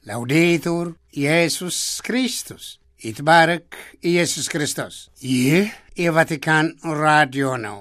ላውዴቱር ኢየሱስ ክርስቶስ ይትባረክ ኢየሱስ ክርስቶስ። ይህ የቫቲካን ራዲዮ ነው።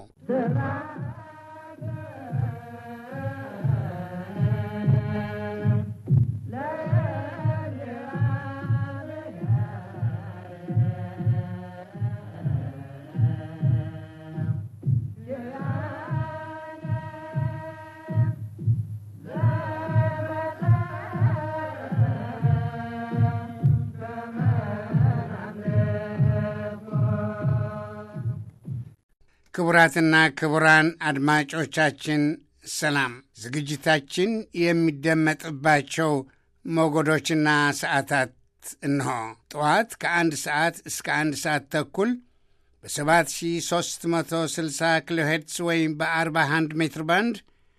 ክቡራትና ክቡራን አድማጮቻችን ሰላም። ዝግጅታችን የሚደመጥባቸው ሞገዶችና ሰዓታት እንሆ። ጠዋት ከአንድ ሰዓት እስከ አንድ ሰዓት ተኩል በ7360 ኪሎ ሄርትስ ወይም በ41 ሜትር ባንድ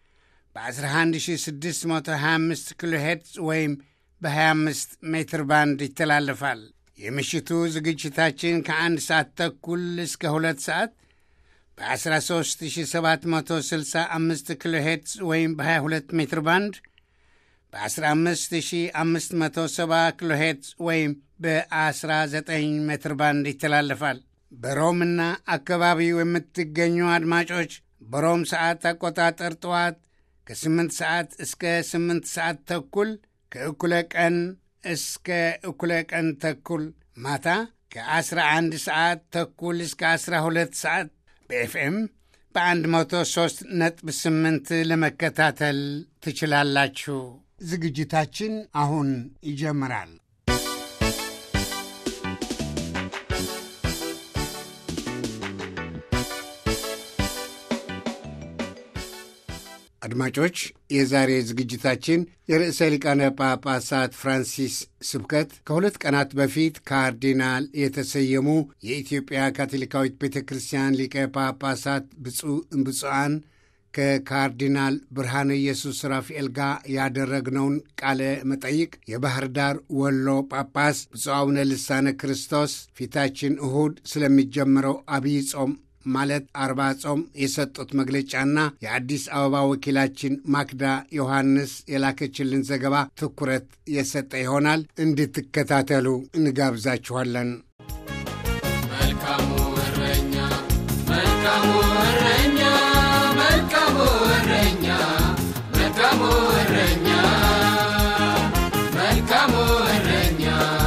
በ11625 ኪሎ ሄርትስ ወይም በ25 ሜትር ባንድ ይተላለፋል። የምሽቱ ዝግጅታችን ከአንድ ሰዓት ተኩል እስከ ሁለት ሰዓት በ13765 ኪሎ ሄርትዝ ወይም በ22 ሜትር ባንድ በ15570 ኪሎ ሄርትዝ ወይም በ19 ሜትር ባንድ ይተላለፋል። በሮምና አካባቢው የምትገኙ አድማጮች በሮም ሰዓት አቆጣጠር ጠዋት ከ8 ሰዓት እስከ 8 ሰዓት ተኩል ከእኩለ ቀን እስከ እኩለ ቀን ተኩል ማታ ከ11 ሰዓት ተኩል እስከ 12 ሰዓት በኤፍኤም በ103 ነጥብ 8 ለመከታተል ትችላላችሁ። ዝግጅታችን አሁን ይጀምራል። አድማጮች የዛሬ ዝግጅታችን የርዕሰ ሊቃነ ጳጳሳት ፍራንሲስ ስብከት ከሁለት ቀናት በፊት ካርዲናል የተሰየሙ የኢትዮጵያ ካቶሊካዊት ቤተ ክርስቲያን ሊቀ ጳጳሳት ብፁዕ እምብፁዓን ከካርዲናል ብርሃነ ኢየሱስ ራፋኤል ጋር ያደረግነውን ቃለ መጠይቅ የባህር ዳር ወሎ ጳጳስ ብፁዕ አቡነ ልሳነ ክርስቶስ ፊታችን እሁድ ስለሚጀምረው አብይ ጾም ማለት አርባ ጾም የሰጡት መግለጫና የአዲስ አበባ ወኪላችን ማክዳ ዮሐንስ የላከችልን ዘገባ ትኩረት የሰጠ ይሆናል። እንድትከታተሉ እንጋብዛችኋለን። መልካሙ እረኛ መልካሙ እረኛ መልካሙ እረኛ መልካሙ እረኛ መልካሙ እረኛ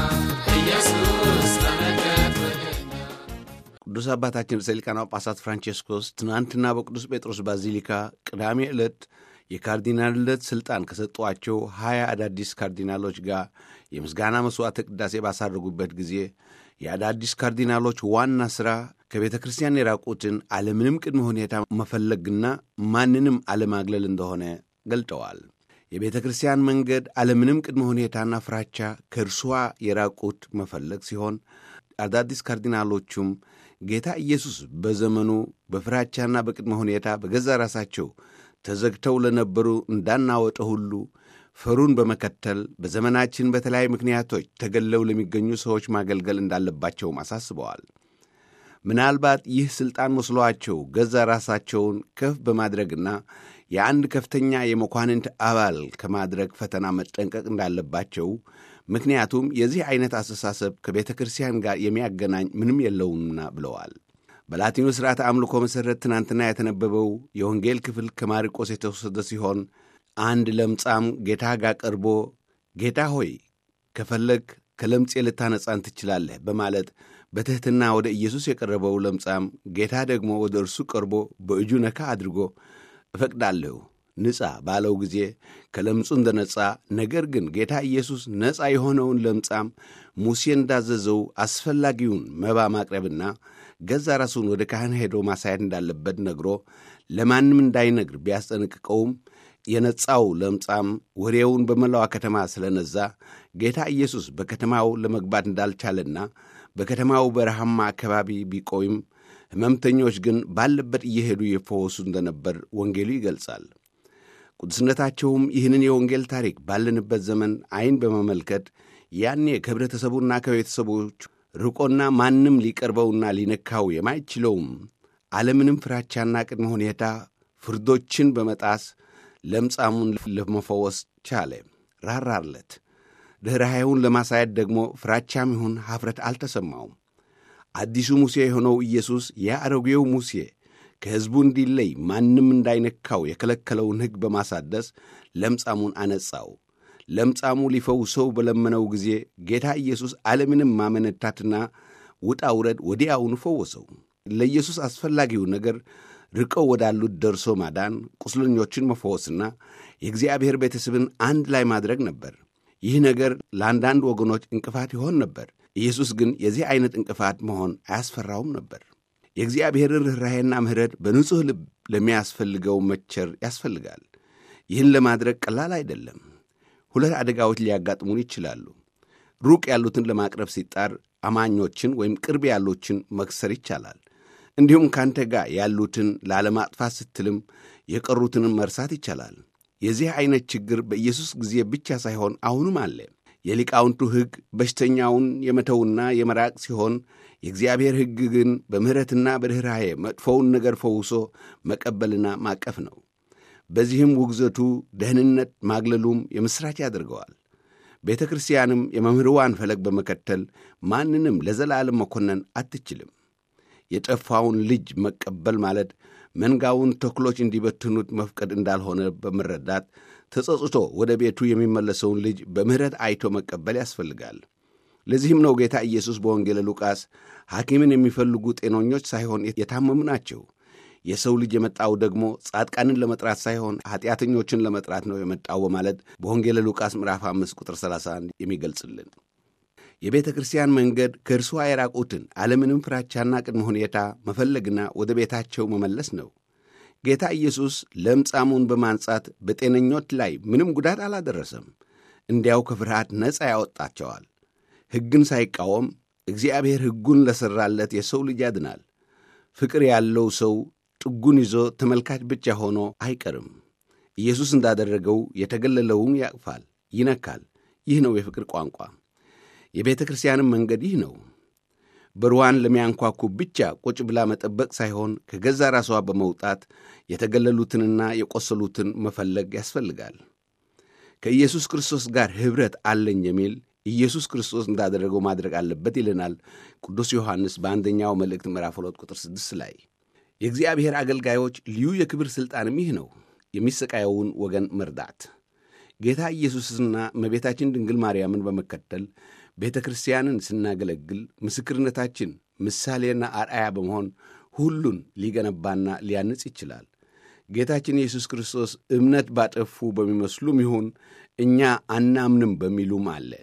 ኢየሱስ ተመልከት ወደኛ። ቅዱስ አባታችን ርዕሰ ሊቃነ ጳጳሳት ፍራንቼስኮስ ትናንትና በቅዱስ ጴጥሮስ ባዚሊካ ቅዳሜ ዕለት የካርዲናልነት ሥልጣን ከሰጧቸው ሀያ አዳዲስ ካርዲናሎች ጋር የምስጋና መሥዋዕተ ቅዳሴ ባሳረጉበት ጊዜ የአዳዲስ ካርዲናሎች ዋና ሥራ ከቤተ ክርስቲያን የራቁትን አለምንም ቅድመ ሁኔታ መፈለግና ማንንም አለማግለል እንደሆነ ገልጠዋል። የቤተ ክርስቲያን መንገድ አለምንም ቅድመ ሁኔታና ፍራቻ ከእርሷ የራቁት መፈለግ ሲሆን አዳዲስ ካርዲናሎቹም ጌታ ኢየሱስ በዘመኑ በፍራቻና በቅድመ ሁኔታ በገዛ ራሳቸው ተዘግተው ለነበሩ እንዳናወጠ ሁሉ ፈሩን በመከተል በዘመናችን በተለያዩ ምክንያቶች ተገለው ለሚገኙ ሰዎች ማገልገል እንዳለባቸውም አሳስበዋል። ምናልባት ይህ ሥልጣን መስሏቸው ገዛ ራሳቸውን ከፍ በማድረግና የአንድ ከፍተኛ የመኳንንት አባል ከማድረግ ፈተና መጠንቀቅ እንዳለባቸው ምክንያቱም የዚህ ዐይነት አስተሳሰብ ከቤተ ክርስቲያን ጋር የሚያገናኝ ምንም የለውምና ብለዋል። በላቲኑ ሥርዓተ አምልኮ መሠረት ትናንትና የተነበበው የወንጌል ክፍል ከማርቆስ የተወሰደ ሲሆን አንድ ለምጻም ጌታ ጋር ቀርቦ ጌታ ሆይ ከፈለግ ከለምጼ ልታነጻን ትችላለህ በማለት በትሕትና ወደ ኢየሱስ የቀረበው ለምጻም ጌታ ደግሞ ወደ እርሱ ቀርቦ በእጁ ነካ አድርጎ እፈቅዳለሁ ንጻ ባለው ጊዜ ከለምጹ እንደ ነጻ፣ ነገር ግን ጌታ ኢየሱስ ነጻ የሆነውን ለምጻም ሙሴ እንዳዘዘው አስፈላጊውን መባ ማቅረብና ገዛ ራሱን ወደ ካህን ሄዶ ማሳየት እንዳለበት ነግሮ ለማንም እንዳይነግር ቢያስጠነቅቀውም የነጻው ለምጻም ወሬውን በመላዋ ከተማ ስለነዛ ጌታ ኢየሱስ በከተማው ለመግባት እንዳልቻለና በከተማው በረሃማ አካባቢ ቢቆይም ሕመምተኞች ግን ባለበት እየሄዱ የፈወሱ እንደነበር ወንጌሉ ይገልጻል። ቅዱስነታቸውም ይህንን የወንጌል ታሪክ ባለንበት ዘመን ዐይን በመመልከት ያኔ ከኅብረተሰቡና ከቤተሰቦቹ ርቆና ማንም ሊቀርበውና ሊነካው የማይችለውም አለምንም ፍራቻና ቅድመ ሁኔታ ፍርዶችን በመጣስ ለምጻሙን ለመፈወስ ቻለ። ራራለት። ርኅራኄውን ለማሳየት ደግሞ ፍራቻም ይሁን ኀፍረት አልተሰማውም። አዲሱ ሙሴ የሆነው ኢየሱስ የአሮጌው ሙሴ ከሕዝቡ እንዲለይ ማንም እንዳይነካው የከለከለውን ሕግ በማሳደስ ለምጻሙን አነጻው። ለምጻሙ ሊፈውሰው በለመነው ጊዜ ጌታ ኢየሱስ ዓለምንም ማመነታትና ውጣ ውረድ ወዲያውኑ ፈወሰው። ለኢየሱስ አስፈላጊው ነገር ርቀው ወዳሉት ደርሶ ማዳን፣ ቁስለኞችን መፈወስና የእግዚአብሔር ቤተሰብን አንድ ላይ ማድረግ ነበር። ይህ ነገር ለአንዳንድ ወገኖች እንቅፋት ይሆን ነበር። ኢየሱስ ግን የዚህ ዐይነት እንቅፋት መሆን አያስፈራውም ነበር። የእግዚአብሔርን ርኅራኄና ምሕረት በንጹሕ ልብ ለሚያስፈልገው መቸር ያስፈልጋል። ይህን ለማድረግ ቀላል አይደለም። ሁለት አደጋዎች ሊያጋጥሙን ይችላሉ። ሩቅ ያሉትን ለማቅረብ ሲጣር አማኞችን ወይም ቅርብ ያሉችን መክሰር ይቻላል። እንዲሁም ካንተ ጋር ያሉትን ላለማጥፋት ስትልም የቀሩትንም መርሳት ይቻላል። የዚህ ዐይነት ችግር በኢየሱስ ጊዜ ብቻ ሳይሆን አሁንም አለ። የሊቃውንቱ ሕግ በሽተኛውን የመተውና የመራቅ ሲሆን የእግዚአብሔር ሕግ ግን በምሕረትና በርኅራኄ መጥፎውን ነገር ፈውሶ መቀበልና ማቀፍ ነው። በዚህም ውግዘቱ ደህንነት ማግለሉም የምሥራች ያደርገዋል። ቤተ ክርስቲያንም የመምህርዋን ፈለግ በመከተል ማንንም ለዘላለም መኮነን አትችልም። የጠፋውን ልጅ መቀበል ማለት መንጋውን ተኩሎች እንዲበትኑት መፍቀድ እንዳልሆነ በመረዳት ተጸጽቶ ወደ ቤቱ የሚመለሰውን ልጅ በምሕረት አይቶ መቀበል ያስፈልጋል። ለዚህም ነው ጌታ ኢየሱስ በወንጌለ ሉቃስ ሐኪምን የሚፈልጉ ጤነኞች ሳይሆን የታመሙ ናቸው፣ የሰው ልጅ የመጣው ደግሞ ጻድቃንን ለመጥራት ሳይሆን ኀጢአተኞችን ለመጥራት ነው የመጣው በማለት በወንጌለ ሉቃስ ምዕራፍ 5 ቁጥር 31 የሚገልጽልን የቤተ ክርስቲያን መንገድ ከእርሷ የራቁትን ዓለምንም ፍራቻና ቅድመ ሁኔታ መፈለግና ወደ ቤታቸው መመለስ ነው። ጌታ ኢየሱስ ለምጻሙን በማንጻት በጤነኞች ላይ ምንም ጉዳት አላደረሰም። እንዲያው ከፍርሃት ነፃ ያወጣቸዋል። ሕግን ሳይቃወም እግዚአብሔር ሕጉን ለሠራለት የሰው ልጅ ያድናል። ፍቅር ያለው ሰው ጥጉን ይዞ ተመልካች ብቻ ሆኖ አይቀርም። ኢየሱስ እንዳደረገው የተገለለውን ያቅፋል፣ ይነካል። ይህ ነው የፍቅር ቋንቋ። የቤተ ክርስቲያንም መንገድ ይህ ነው። በርዋን ለሚያንኳኩ ብቻ ቁጭ ብላ መጠበቅ ሳይሆን ከገዛ ራሷ በመውጣት የተገለሉትንና የቆሰሉትን መፈለግ ያስፈልጋል። ከኢየሱስ ክርስቶስ ጋር ኅብረት አለኝ የሚል ኢየሱስ ክርስቶስ እንዳደረገው ማድረግ አለበት ይለናል ቅዱስ ዮሐንስ በአንደኛው መልእክት ምዕራፍ 2 ቁጥር 6 ላይ። የእግዚአብሔር አገልጋዮች ልዩ የክብር ሥልጣንም ይህ ነው፣ የሚሰቃየውን ወገን መርዳት። ጌታ ኢየሱስና እመቤታችን ድንግል ማርያምን በመከተል ቤተ ክርስቲያንን ስናገለግል ምስክርነታችን ምሳሌና አርአያ በመሆን ሁሉን ሊገነባና ሊያንጽ ይችላል። ጌታችን ኢየሱስ ክርስቶስ እምነት ባጠፉ በሚመስሉም ይሁን እኛ አናምንም በሚሉም አለ።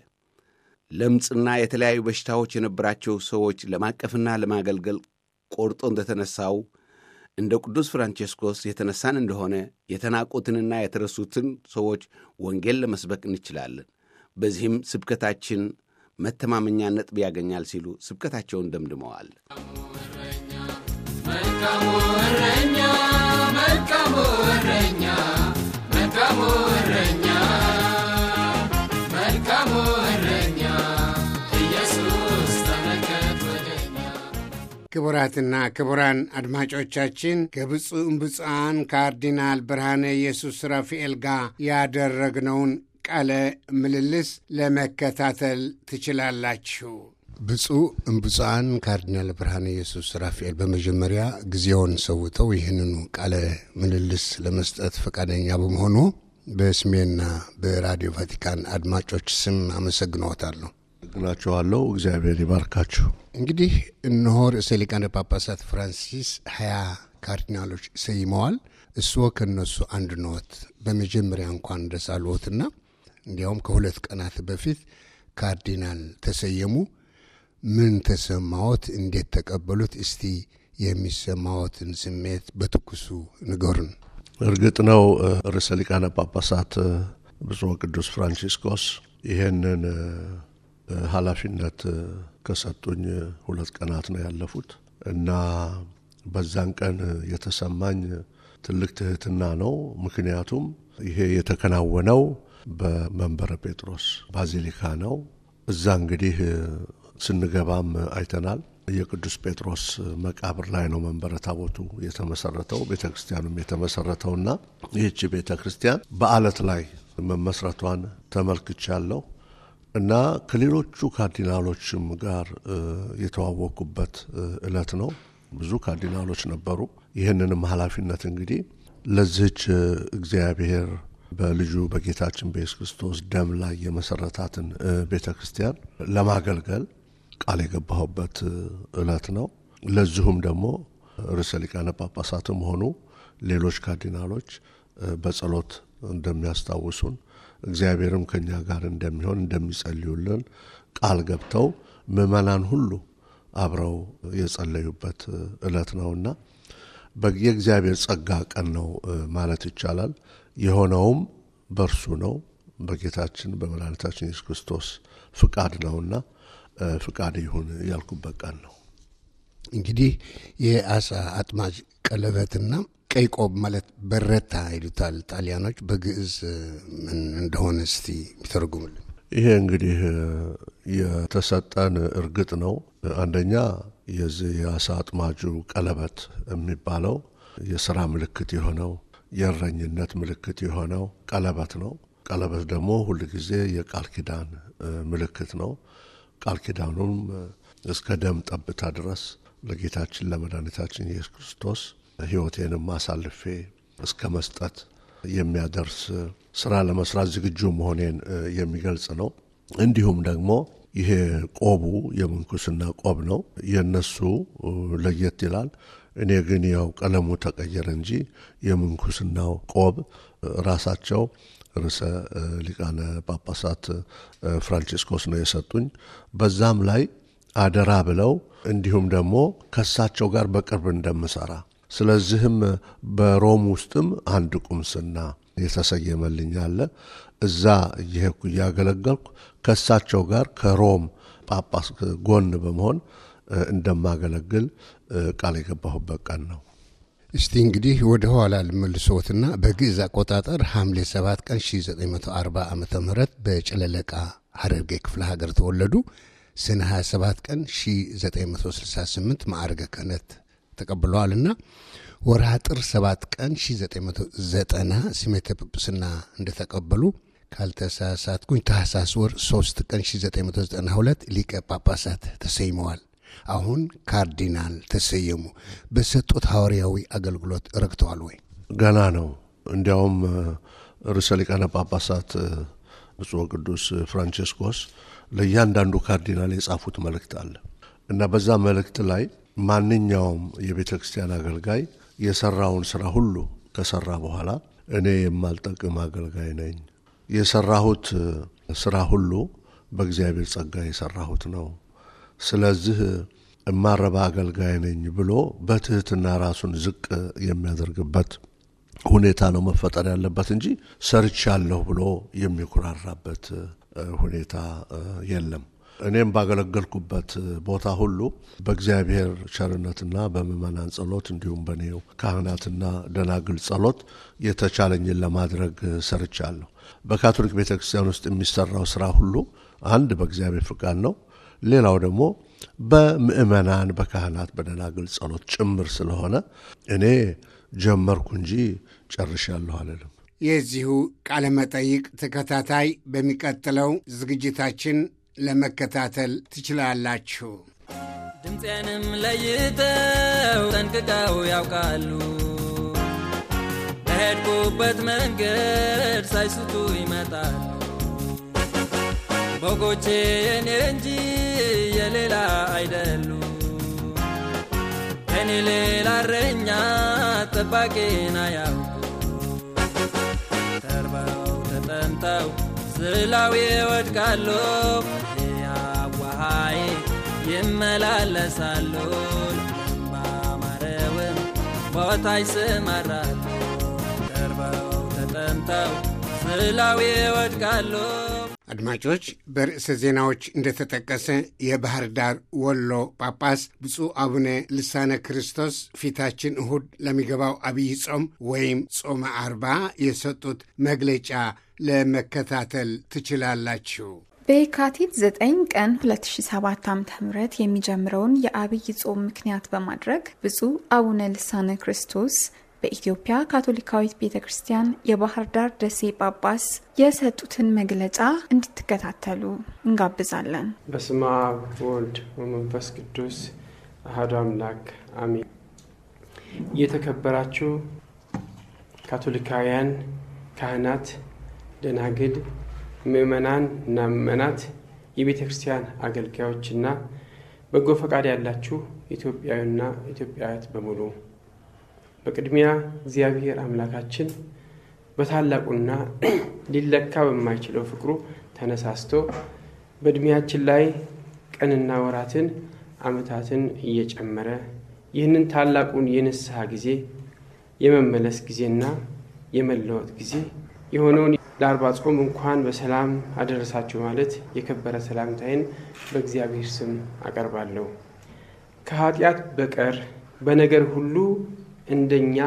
ለምጽና የተለያዩ በሽታዎች የነበራቸው ሰዎች ለማቀፍና ለማገልገል ቆርጦ እንደተነሳው እንደ ቅዱስ ፍራንቼስኮስ የተነሳን እንደሆነ የተናቁትንና የተረሱትን ሰዎች ወንጌል ለመስበክ እንችላለን። በዚህም ስብከታችን መተማመኛ ነጥብ ያገኛል ሲሉ ስብከታቸውን ደምድመዋል። መልካሙ እረኛ መልካሙ እረኛ መልካሙ እረኛ መልካሙ እረኛ ኢየሱስ ተመልከት ወደኛ ክቡራትና ክቡራን አድማጮቻችን ከብፁዕ እምብፁዓን ካርዲናል ብርሃነ ኢየሱስ ራፋኤል ጋር ያደረግነውን ቃለ ምልልስ ለመከታተል ትችላላችሁ። ብፁዕ እምብፁዓን ካርዲናል ብርሃነ ኢየሱስ ራፋኤል በመጀመሪያ ጊዜውን ሰውተው ይህንኑ ቃለ ምልልስ ለመስጠት ፈቃደኛ በመሆኑ በስሜና በራዲዮ ቫቲካን አድማጮች ስም አመሰግንዎታለሁ። ግናቸዋለሁ። እግዚአብሔር ይባርካችሁ። እንግዲህ እነሆ ርዕሰ ሊቃነ ጳጳሳት ፍራንሲስ ሀያ ካርዲናሎች ሰይመዋል። እርስዎ ከእነሱ አንዱ ነዎት። በመጀመሪያ እንኳን ደስ አልዎትና እንዲያውም ከሁለት ቀናት በፊት ካርዲናል ተሰየሙ። ምን ተሰማዎት? እንዴት ተቀበሉት? እስቲ የሚሰማዎትን ስሜት በትኩሱ ንገሩን። እርግጥ ነው ርዕሰ ሊቃነ ጳጳሳት ብፁዕ ቅዱስ ፍራንቺስኮስ ይህንን ኃላፊነት ከሰጡኝ ሁለት ቀናት ነው ያለፉት እና በዛን ቀን የተሰማኝ ትልቅ ትህትና ነው። ምክንያቱም ይሄ የተከናወነው በመንበረ ጴጥሮስ ባዚሊካ ነው። እዛ እንግዲህ ስንገባም አይተናል። የቅዱስ ጴጥሮስ መቃብር ላይ ነው መንበረ ታቦቱ የተመሰረተው ቤተ ክርስቲያኑም የተመሰረተውና ይህቺ ቤተ ክርስቲያን በአለት ላይ መመስረቷን ተመልክቻለሁ። እና ከሌሎቹ ካርዲናሎችም ጋር የተዋወቁበት እለት ነው። ብዙ ካርዲናሎች ነበሩ። ይህንንም ኃላፊነት እንግዲህ ለዚህች እግዚአብሔር በልጁ በጌታችን በኢየሱስ ክርስቶስ ደም ላይ የመሰረታትን ቤተ ክርስቲያን ለማገልገል ቃል የገባሁበት እለት ነው። ለዚሁም ደግሞ ርዕሰ ሊቃነ ጳጳሳትም ሆኑ ሌሎች ካርዲናሎች በጸሎት እንደሚያስታውሱን እግዚአብሔርም ከኛ ጋር እንደሚሆን እንደሚጸልዩልን ቃል ገብተው ምዕመናን ሁሉ አብረው የጸለዩበት እለት ነውና የእግዚአብሔር ጸጋ ቀን ነው ማለት ይቻላል። የሆነውም በእርሱ ነው፣ በጌታችን በመድኃኒታችን ኢየሱስ ክርስቶስ ፍቃድ ነውና ፍቃድ ይሁን ያልኩበት ቀን ነው። እንግዲህ የአሳ አጥማጅ ቀለበትና ቀይ ቆብ ማለት በረታ ይሉታል ጣሊያኖች። በግዕዝ ምን እንደሆነ እስቲ የሚተረጉምልን። ይሄ እንግዲህ የተሰጠን እርግጥ ነው። አንደኛ የዚህ የአሳ አጥማጁ ቀለበት የሚባለው የስራ ምልክት የሆነው የእረኝነት ምልክት የሆነው ቀለበት ነው። ቀለበት ደግሞ ሁል ጊዜ የቃል ኪዳን ምልክት ነው። ቃል ኪዳኑም እስከ ደም ጠብታ ድረስ ለጌታችን ለመድኃኒታችን ኢየሱስ ክርስቶስ ሕይወቴንም አሳልፌ እስከ መስጠት የሚያደርስ ስራ ለመስራት ዝግጁ መሆኔን የሚገልጽ ነው። እንዲሁም ደግሞ ይሄ ቆቡ የምንኩስና ቆብ ነው። የነሱ ለየት ይላል። እኔ ግን ያው ቀለሙ ተቀየረ እንጂ የምንኩስናው ቆብ ራሳቸው ርዕሰ ሊቃነ ጳጳሳት ፍራንቺስኮስ ነው የሰጡኝ። በዛም ላይ አደራ ብለው እንዲሁም ደግሞ ከሳቸው ጋር በቅርብ እንደምሰራ ስለዚህም በሮም ውስጥም አንድ ቁምስና የተሰየመልኝ አለ። እዛ እየሄድኩ እያገለገልኩ ከእሳቸው ጋር ከሮም ጳጳስ ጎን በመሆን እንደማገለግል ቃል የገባሁበት ቀን ነው። እስቲ እንግዲህ ወደ ኋላ ልመልሶትና በግዕዝ አቆጣጠር ሐምሌ 7 ቀን 1940 ዓ ም በጨለለቃ ሐረርጌ ክፍለ ሀገር ተወለዱ። ሰኔ 27 ቀን 1968 ማዕረገ ክህነት ተቀብለዋልና ወርሃ ጥር 7 ቀን 1990 ስሜተ ጵጵስና እንደተቀበሉ ካልተሳሳትኩኝ ታህሳስ ወር 3 ቀን 1992 ሊቀ ጳጳሳት ተሰይመዋል። አሁን ካርዲናል ተሰየሙ። በሰጡት ሐዋርያዊ አገልግሎት ረክተዋል ወይ? ገና ነው። እንዲያውም ርዕሰ ሊቃነ ጳጳሳት ብፁዕ ቅዱስ ፍራንቺስኮስ ለእያንዳንዱ ካርዲናል የጻፉት መልእክት አለ እና በዛ መልእክት ላይ ማንኛውም የቤተ ክርስቲያን አገልጋይ የሰራውን ስራ ሁሉ ከሰራ በኋላ እኔ የማልጠቅም አገልጋይ ነኝ፣ የሰራሁት ስራ ሁሉ በእግዚአብሔር ጸጋ የሰራሁት ነው። ስለዚህ እማረባ አገልጋይ ነኝ ብሎ በትህትና ራሱን ዝቅ የሚያደርግበት ሁኔታ ነው መፈጠር ያለበት እንጂ ሰርቻለሁ ብሎ የሚኩራራበት ሁኔታ የለም። እኔም ባገለገልኩበት ቦታ ሁሉ በእግዚአብሔር ቸርነትና በምእመናን ጸሎት እንዲሁም በኔው ካህናትና ደናግል ጸሎት የተቻለኝን ለማድረግ ሰርቻለሁ። በካቶሊክ ቤተ ክርስቲያን ውስጥ የሚሰራው ስራ ሁሉ አንድ በእግዚአብሔር ፍቃድ ነው። ሌላው ደግሞ በምእመናን በካህናት በደናግል ጸሎት ጭምር ስለሆነ እኔ ጀመርኩ እንጂ ጨርሻለሁ አልልም። የዚሁ ቃለ መጠይቅ ተከታታይ በሚቀጥለው ዝግጅታችን ለመከታተል ትችላላችሁ። ድምፄንም ለይተው ጠንቅቀው ያውቃሉ። በሄድኩበት መንገድ ሳይስቱ ይመጣሉ። በጎቼ የኔ እንጂ የሌላ አይደሉ። ከኔ ሌላ እረኛ ጠባቂን አያውቁ። ተርበው ተጠምተው ስላው ይወድቃሉ። ያዋሃይ ይመላለሳሉ። ባማረውም ቦታ ይሰማራሉ። ተርበው ተጠምተው ስላው ይወድቃሉ። አድማጮች በርዕሰ ዜናዎች እንደተጠቀሰ የባህር ዳር ወሎ ጳጳስ ብፁዕ አቡነ ልሳነ ክርስቶስ ፊታችን እሁድ ለሚገባው አብይ ጾም ወይም ጾመ አርባ የሰጡት መግለጫ ለመከታተል ትችላላችሁ። በየካቲት 9 ቀን 2007 ዓ.ም የሚጀምረውን የአብይ ጾም ምክንያት በማድረግ ብፁዕ አቡነ ልሳነ ክርስቶስ በኢትዮጵያ ካቶሊካዊት ቤተ ክርስቲያን የባህር ዳር ደሴ ጳጳስ የሰጡትን መግለጫ እንድትከታተሉ እንጋብዛለን። በስመ አብ ወልድ ወመንፈስ ቅዱስ አሐዱ አምላክ አሜን። የተከበራችሁ ካቶሊካውያን ካህናት፣ ደናግል፣ ምእመናን እና ምእመናት የቤተ ክርስቲያን አገልጋዮችና በጎ ፈቃድ ያላችሁ ኢትዮጵያዊና ኢትዮጵያውያት በሙሉ በቅድሚያ እግዚአብሔር አምላካችን በታላቁና ሊለካ በማይችለው ፍቅሩ ተነሳስቶ በእድሜያችን ላይ ቀንና ወራትን ዓመታትን እየጨመረ ይህንን ታላቁን የንስሐ ጊዜ የመመለስ ጊዜና የመለወጥ ጊዜ የሆነውን ለአርባ ጾም እንኳን በሰላም አደረሳችሁ ማለት የከበረ ሰላምታይን በእግዚአብሔር ስም አቀርባለሁ። ከኃጢአት በቀር በነገር ሁሉ እንደኛ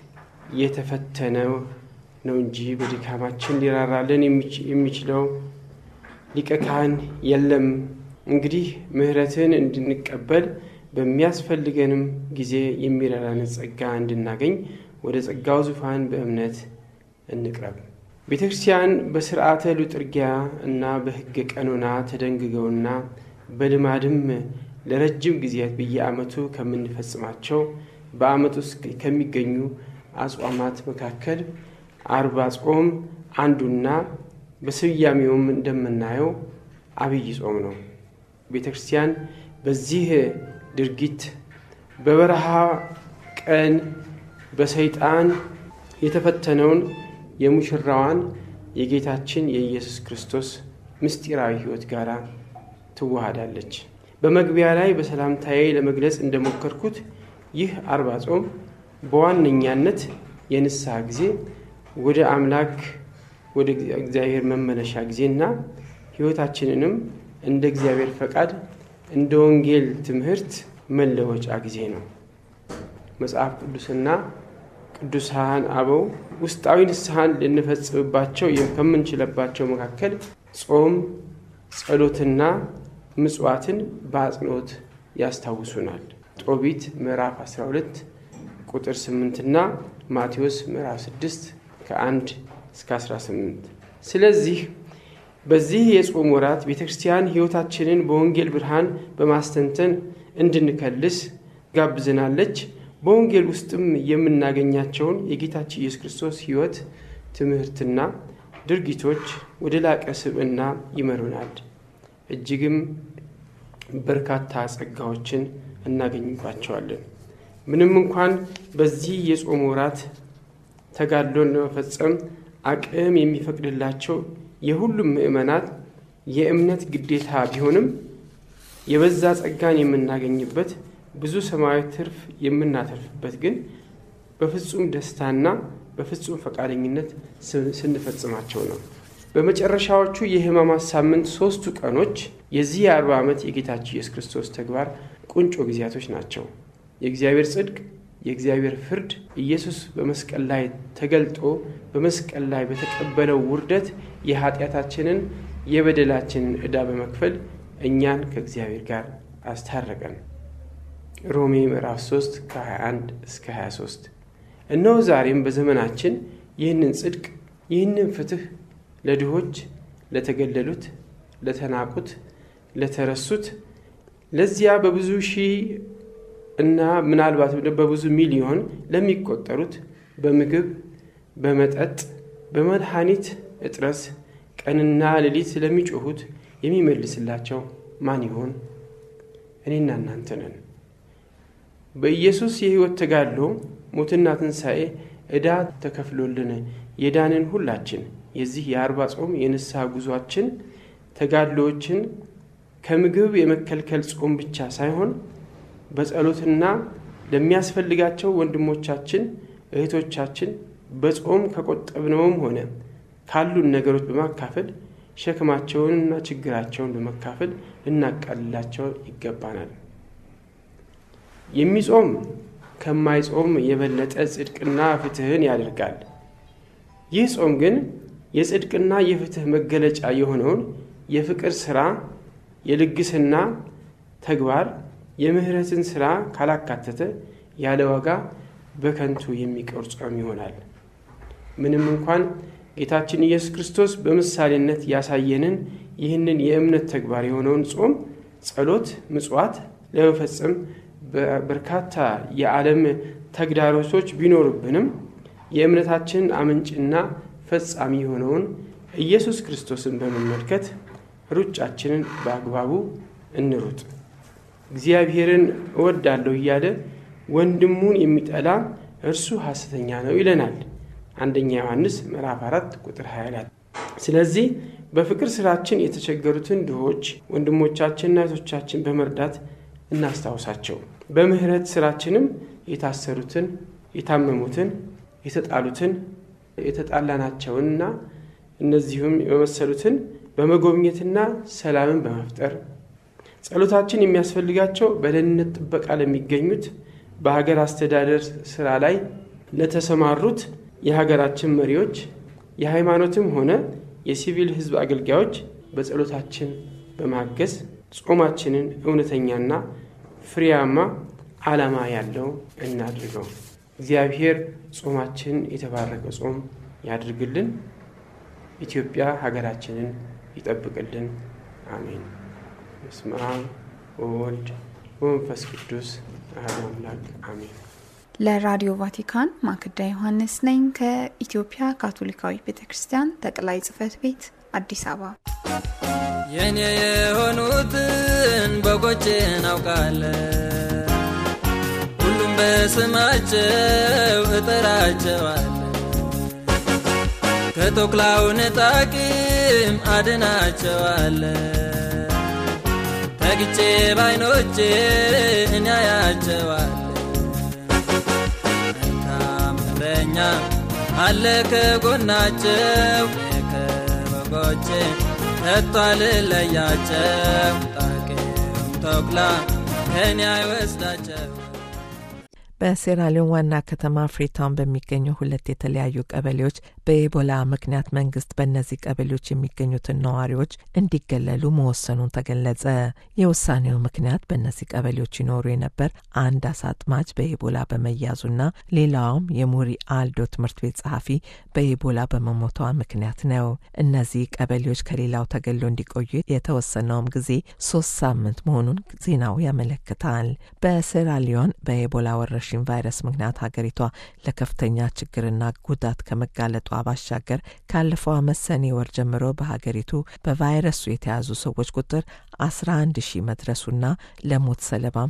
የተፈተነ ነው እንጂ በድካማችን ሊራራልን የሚችለው ሊቀ ካህን የለም። እንግዲህ ምሕረትን እንድንቀበል በሚያስፈልገንም ጊዜ የሚረዳንን ጸጋ እንድናገኝ ወደ ጸጋው ዙፋን በእምነት እንቅረብ። ቤተ ክርስቲያን በስርዓተ ሉጥርጊያ እና በሕገ ቀኖና ተደንግገውና በልማድም ለረጅም ጊዜያት በየዓመቱ ከምንፈጽማቸው በዓመት ውስጥ ከሚገኙ አጽዋማት መካከል አርባ ጾም አንዱና በስያሜውም እንደምናየው አብይ ጾም ነው። ቤተ ክርስቲያን በዚህ ድርጊት በበረሃ ቀን በሰይጣን የተፈተነውን የሙሽራዋን የጌታችን የኢየሱስ ክርስቶስ ምስጢራዊ ሕይወት ጋር ትዋሃዳለች። በመግቢያ ላይ በሰላምታዬ ለመግለጽ እንደሞከርኩት ይህ አርባ ጾም በዋነኛነት የንስሐ ጊዜ ወደ አምላክ ወደ እግዚአብሔር መመለሻ ጊዜና ሕይወታችንንም እንደ እግዚአብሔር ፈቃድ እንደ ወንጌል ትምህርት መለወጫ ጊዜ ነው። መጽሐፍ ቅዱስና ቅዱሳን አበው ውስጣዊ ንስሐን ልንፈጽምባቸው ከምንችለባቸው መካከል ጾም፣ ጸሎትና ምጽዋትን በአጽንኦት ያስታውሱናል። ጦቢት ምዕራፍ 12 ቁጥር 8 እና ማቴዎስ ምዕራፍ 6 ከ1 እስከ 18። ስለዚህ በዚህ የጾም ወራት ቤተ ክርስቲያን ሕይወታችንን በወንጌል ብርሃን በማስተንተን እንድንከልስ ጋብዘናለች። በወንጌል ውስጥም የምናገኛቸውን የጌታችን ኢየሱስ ክርስቶስ ሕይወት ትምህርትና ድርጊቶች ወደ ላቀ ስብዕና ይመሩናል። እጅግም በርካታ ጸጋዎችን እናገኝባቸዋለን። ምንም እንኳን በዚህ የጾም ወራት ተጋድሎን ለመፈጸም አቅም የሚፈቅድላቸው የሁሉም ምዕመናት የእምነት ግዴታ ቢሆንም የበዛ ጸጋን የምናገኝበት ብዙ ሰማያዊ ትርፍ የምናተርፍበት ግን በፍጹም ደስታና በፍጹም ፈቃደኝነት ስንፈጽማቸው ነው። በመጨረሻዎቹ የሕማማት ሳምንት ሶስቱ ቀኖች የዚህ የአርባ ዓመት የጌታችን ኢየሱስ ክርስቶስ ተግባር ቁንጮ ጊዜያቶች ናቸው። የእግዚአብሔር ጽድቅ፣ የእግዚአብሔር ፍርድ ኢየሱስ በመስቀል ላይ ተገልጦ በመስቀል ላይ በተቀበለው ውርደት የኃጢአታችንን የበደላችንን ዕዳ በመክፈል እኛን ከእግዚአብሔር ጋር አስታረቀን። ሮሜ ምዕራፍ 3 ከ21 እስከ 23። እነሆ ዛሬም በዘመናችን ይህንን ጽድቅ ይህንን ፍትህ ለድሆች፣ ለተገለሉት፣ ለተናቁት፣ ለተረሱት ለዚያ በብዙ ሺህ እና ምናልባት በብዙ ሚሊዮን ለሚቆጠሩት በምግብ፣ በመጠጥ፣ በመድኃኒት እጥረት ቀንና ሌሊት ለሚጮሁት የሚመልስላቸው ማን ይሆን? እኔና እናንተ ነን። በኢየሱስ የሕይወት ተጋድሎ ሞትና ትንሣኤ ዕዳ ተከፍሎልን የዳንን ሁላችን የዚህ የአርባ ጾም የንስሐ ጉዟችን ተጋድሎዎችን ከምግብ የመከልከል ጾም ብቻ ሳይሆን በጸሎትና ለሚያስፈልጋቸው ወንድሞቻችን እህቶቻችን በጾም ከቆጠብነውም ሆነ ካሉን ነገሮች በማካፈል ሸክማቸውንና ችግራቸውን በመካፈል ልናቃልላቸው ይገባናል። የሚጾም ከማይጾም የበለጠ ጽድቅና ፍትህን ያደርጋል። ይህ ጾም ግን የጽድቅና የፍትህ መገለጫ የሆነውን የፍቅር ስራ፣ የልግስና ተግባር፣ የምህረትን ስራ ካላካተተ ያለ ዋጋ በከንቱ የሚቀር ጾም ይሆናል። ምንም እንኳን ጌታችን ኢየሱስ ክርስቶስ በምሳሌነት ያሳየንን ይህንን የእምነት ተግባር የሆነውን ጾም፣ ጸሎት፣ ምጽዋት ለመፈጸም በርካታ የዓለም ተግዳሮቶች ቢኖሩብንም የእምነታችን አመንጭና ፈጻሚ የሆነውን ኢየሱስ ክርስቶስን በመመልከት ሩጫችንን በአግባቡ እንሩጥ። እግዚአብሔርን እወዳለሁ እያለ ወንድሙን የሚጠላ እርሱ ሐሰተኛ ነው ይለናል አንደኛ ዮሐንስ ምዕራፍ 4 ቁጥር 20 ላይ። ስለዚህ በፍቅር ስራችን የተቸገሩትን ድሆች ወንድሞቻችንና እህቶቻችን በመርዳት እናስታውሳቸው። በምህረት ስራችንም የታሰሩትን፣ የታመሙትን፣ የተጣሉትን፣ የተጣላናቸውንና እነዚሁም የመሰሉትን በመጎብኘትና ሰላምን በመፍጠር ጸሎታችን የሚያስፈልጋቸው በደህንነት ጥበቃ ለሚገኙት በሀገር አስተዳደር ስራ ላይ ለተሰማሩት የሀገራችን መሪዎች የሃይማኖትም ሆነ የሲቪል ሕዝብ አገልጋዮች በጸሎታችን በማገዝ ጾማችንን እውነተኛና ፍሬያማ ዓላማ ያለው እናድርገው። እግዚአብሔር ጾማችን የተባረከ ጾም ያድርግልን። ኢትዮጵያ ሀገራችንን ይጠብቅልን። አሜን። በስመ አብ ወወልድ ወመንፈስ ቅዱስ አሐዱ አምላክ አሜን። ለራዲዮ ቫቲካን ማክዳ ዮሐንስ ነኝ ከኢትዮጵያ ካቶሊካዊ ቤተ ክርስቲያን ጠቅላይ ጽሕፈት ቤት አዲስ አበባ። የኔ የሆኑትን በጎቼን አውቃለሁ፣ ሁሉም በስማቸው እጠራቸዋለሁ። ከተኩላው ነጣቂም አድናቸዋለሁ። ተግቼ ባይኖቼ እኔ አያቸዋለሁ። መልካም እረኛ አለ ከጎናቸው ከበጎቼ ከቶ አልለያቸው። ጣቂም ተኩላ ከኔ አይወስዳቸው። በሴራሊዮን ዋና ከተማ ፍሪታውን በሚገኙ ሁለት የተለያዩ ቀበሌዎች በኢቦላ ምክንያት መንግስት በእነዚህ ቀበሌዎች የሚገኙትን ነዋሪዎች እንዲገለሉ መወሰኑን ተገለጸ። የውሳኔው ምክንያት በእነዚህ ቀበሌዎች ይኖሩ የነበር አንድ አሳ አጥማጅ በኢቦላ በመያዙና ሌላውም የሙሪ አልዶ ትምህርት ቤት ጸሐፊ በኢቦላ በመሞቷ ምክንያት ነው። እነዚህ ቀበሌዎች ከሌላው ተገሎ እንዲቆዩ የተወሰነውም ጊዜ ሶስት ሳምንት መሆኑን ዜናው ያመለክታል። በሴራሊዮን በኢቦላ ወረርሽኝ ቫይረስ ምክንያት ሀገሪቷ ለከፍተኛ ችግርና ጉዳት ከመጋለጧ ባሻገር ካለፈው ዓመት ሰኔ ወር ጀምሮ በሀገሪቱ በቫይረሱ የተያዙ ሰዎች ቁጥር 11 ሺህ መድረሱና ለሞት ሰለባም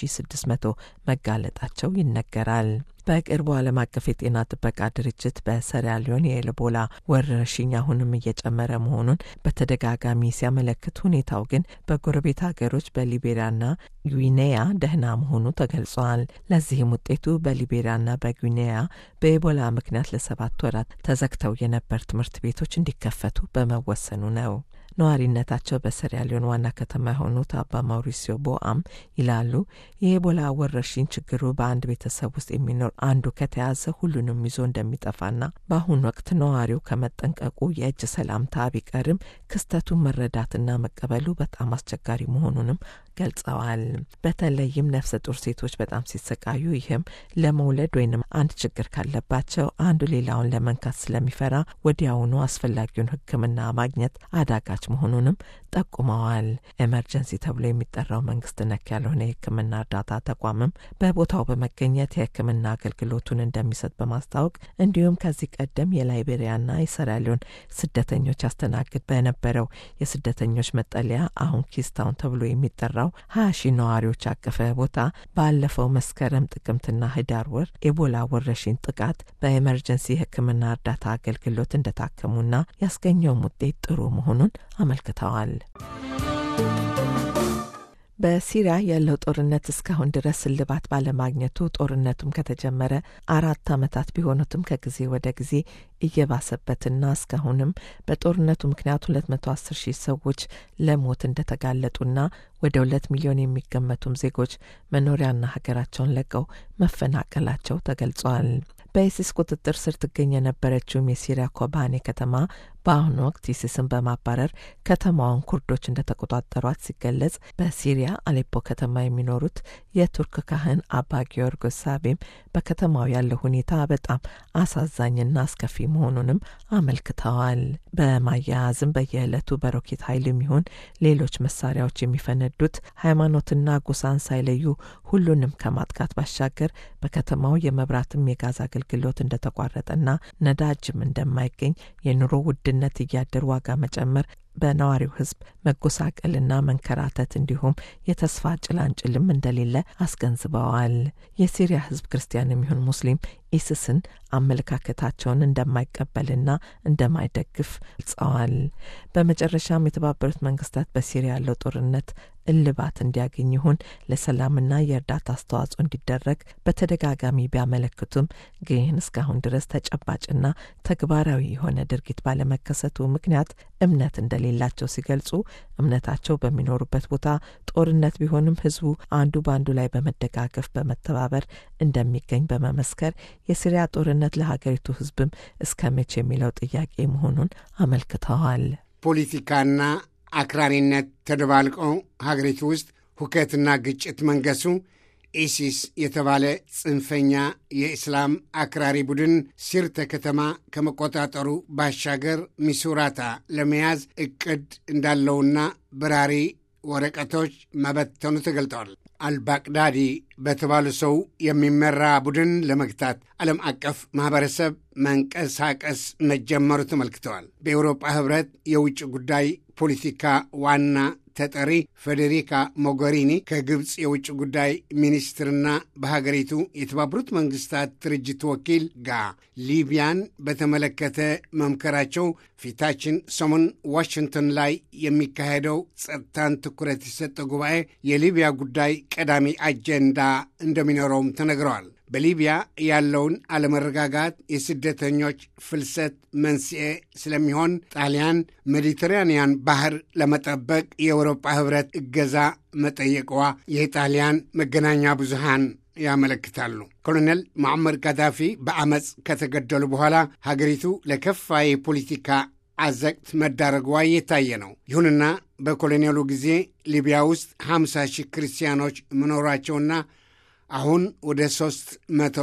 3600 መጋለጣቸው ይነገራል። በቅርቡ ዓለም አቀፍ የጤና ጥበቃ ድርጅት በሴራሊዮን የኢቦላ ወረርሽኝ አሁንም እየጨመረ መሆኑን በተደጋጋሚ ሲያመለክት፣ ሁኔታው ግን በጎረቤት ሀገሮች በሊቤሪያና ጉዊኔያ ደህና መሆኑ ተገልጿል። ለዚህም ውጤቱ በሊቤሪያና በጉዊኔያ በኢቦላ ምክንያት ለሰባት ወራት ተዘግተው የነበር ትምህርት ቤቶች እንዲከፈቱ በመወሰኑ ነው። ነዋሪነታቸው በሴራሊዮን ዋና ከተማ የሆኑት አባ ማውሪሲዮ ቦአም ይላሉ። የኢቦላ ወረርሽኝ ችግሩ በአንድ ቤተሰብ ውስጥ የሚኖር አንዱ ከተያዘ ሁሉንም ይዞ እንደሚጠፋና በአሁኑ ወቅት ነዋሪው ከመጠንቀቁ የእጅ ሰላምታ ቢቀርም ክስተቱን መረዳትና መቀበሉ በጣም አስቸጋሪ መሆኑንም ገልጸዋል። በተለይም ነፍሰ ጡር ሴቶች በጣም ሲሰቃዩ፣ ይህም ለመውለድ ወይንም አንድ ችግር ካለባቸው አንዱ ሌላውን ለመንካት ስለሚፈራ ወዲያውኑ አስፈላጊውን ሕክምና ማግኘት አዳጋች መሆኑንም ጠቁመዋል። ኤመርጀንሲ ተብሎ የሚጠራው መንግስት ነክ ያልሆነ የሕክምና እርዳታ ተቋምም በቦታው በመገኘት የሕክምና አገልግሎቱን እንደሚሰጥ በማስታወቅ እንዲሁም ከዚህ ቀደም የላይቤሪያና የሴራሊዮን ስደተኞች ያስተናግድ በነበረው የስደተኞች መጠለያ አሁን ኪስታውን ተብሎ የሚጠራው ሀያ ሺህ ነዋሪዎች ያቀፈ ቦታ ባለፈው መስከረም ጥቅምትና ህዳር ወር ኤቦላ ወረርሽኝ ጥቃት በኤመርጀንሲ የህክምና እርዳታ አገልግሎት እንደታከሙና ያስገኘውም ውጤት ጥሩ መሆኑን አመልክተዋል። በሲሪያ ያለው ጦርነት እስካሁን ድረስ እልባት ባለማግኘቱ ጦርነቱም ከተጀመረ አራት ዓመታት ቢሆኑትም ከጊዜ ወደ ጊዜ እየባሰበትና እስካሁንም በጦርነቱ ምክንያት ሁለት መቶ አስር ሺህ ሰዎች ለሞት እንደተጋለጡና ወደ ሁለት ሚሊዮን የሚገመቱም ዜጎች መኖሪያና ሀገራቸውን ለቀው መፈናቀላቸው ተገልጿል። በኢሲስ ቁጥጥር ስር ትገኝ የነበረችውም የሲሪያ ኮባኔ ከተማ በአሁኑ ወቅት ኢሲስን በማባረር ከተማዋን ኩርዶች እንደተቆጣጠሯት ሲገለጽ፣ በሲሪያ አሌፖ ከተማ የሚኖሩት የቱርክ ካህን አባ ጊዮርጎስ ሳቤም በከተማው ያለው ሁኔታ በጣም አሳዛኝና አስከፊ መሆኑንም አመልክተዋል። በማያያዝም በየዕለቱ በሮኬት ኃይል የሚሆን ሌሎች መሳሪያዎች የሚፈነዱት ሃይማኖትና ጎሳን ሳይለዩ ሁሉንም ከማጥቃት ባሻገር በከተማው የመብራትም የጋዝ አገልግሎት እንደተቋረጠና ነዳጅም እንደማይገኝ የኑሮ ውድነት እያደር ዋጋ መጨመር በነዋሪው ሕዝብ መጎሳቀልና መንከራተት እንዲሁም የተስፋ ጭላንጭልም እንደሌለ አስገንዝበዋል። የሲሪያ ሕዝብ ክርስቲያን የሚሆን ሙስሊም ኢስስን አመለካከታቸውን እንደማይቀበልና እንደማይደግፍ ገልጸዋል። በመጨረሻም የተባበሩት መንግስታት በሲሪያ ያለው ጦርነት እልባት እንዲያገኝ ይሁን ለሰላምና የእርዳታ አስተዋጽኦ እንዲደረግ በተደጋጋሚ ቢያመለክቱም ግን እስካሁን ድረስ ተጨባጭና ተግባራዊ የሆነ ድርጊት ባለመከሰቱ ምክንያት እምነት እንደሌላቸው ሲገልጹ እምነታቸው በሚኖሩበት ቦታ ጦርነት ቢሆንም ህዝቡ አንዱ በአንዱ ላይ በመደጋገፍ በመተባበር እንደሚገኝ በመመስከር የሲሪያ ጦርነት ለሀገሪቱ ህዝብም እስከ መቼ የሚለው ጥያቄ መሆኑን አመልክተዋል። ፖለቲካና አክራሪነት ተደባልቀው ሀገሪቱ ውስጥ ሁከትና ግጭት መንገሱ ኢሲስ የተባለ ጽንፈኛ የእስላም አክራሪ ቡድን ሲርተ ከተማ ከመቆጣጠሩ ባሻገር ሚሱራታ ለመያዝ እቅድ እንዳለውና በራሪ ወረቀቶች መበተኑ ተገልጠዋል። አልባቅዳዲ በተባሉ ሰው የሚመራ ቡድን ለመግታት ዓለም አቀፍ ማኅበረሰብ መንቀሳቀስ መጀመሩ ተመልክተዋል። በኤውሮጳ ኅብረት የውጭ ጉዳይ ፖለቲካ ዋና ተጠሪ ፌዴሪካ ሞገሪኒ ከግብፅ የውጭ ጉዳይ ሚኒስትርና በሀገሪቱ የተባበሩት መንግስታት ድርጅት ወኪል ጋር ሊቢያን በተመለከተ መምከራቸው ፊታችን ሰሞን ዋሽንግተን ላይ የሚካሄደው ጸጥታን ትኩረት የሰጠ ጉባኤ የሊቢያ ጉዳይ ቀዳሚ አጀንዳ እንደሚኖረውም ተነግረዋል። በሊቢያ ያለውን አለመረጋጋት የስደተኞች ፍልሰት መንስኤ ስለሚሆን ጣሊያን ሜዲተራንያን ባህር ለመጠበቅ የአውሮፓ ህብረት እገዛ መጠየቋ የጣሊያን መገናኛ ብዙሃን ያመለክታሉ። ኮሎኔል ሙዓመር ጋዳፊ በአመፅ ከተገደሉ በኋላ ሀገሪቱ ለከፋ የፖለቲካ አዘቅት መዳረጓ እየታየ ነው። ይሁንና በኮሎኔሉ ጊዜ ሊቢያ ውስጥ 50 ሺህ ክርስቲያኖች መኖራቸውና አሁን ወደ ሦስት መቶ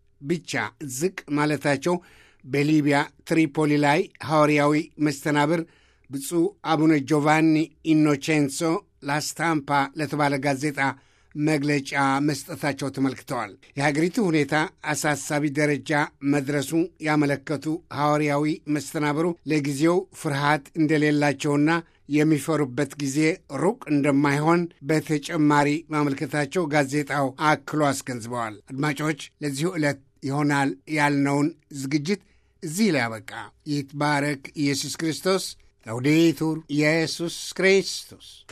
ብቻ ዝቅ ማለታቸው በሊቢያ ትሪፖሊ ላይ ሐዋርያዊ መስተናብር ብፁዕ አቡነ ጆቫኒ ኢኖቼንሶ ላስታምፓ ለተባለ ጋዜጣ መግለጫ መስጠታቸው ተመልክተዋል። የሀገሪቱ ሁኔታ አሳሳቢ ደረጃ መድረሱ ያመለከቱ ሐዋርያዊ መስተናብሩ ለጊዜው ፍርሃት እንደሌላቸውና የሚፈሩበት ጊዜ ሩቅ እንደማይሆን በተጨማሪ ማመልከታቸው ጋዜጣው አክሎ አስገንዝበዋል። አድማጮች፣ ለዚሁ ዕለት ይሆናል ያልነውን ዝግጅት እዚህ ላይ ያበቃ። ይትባረክ ኢየሱስ ክርስቶስ። ላውዴቱር ኢየሱስ ክርስቶስ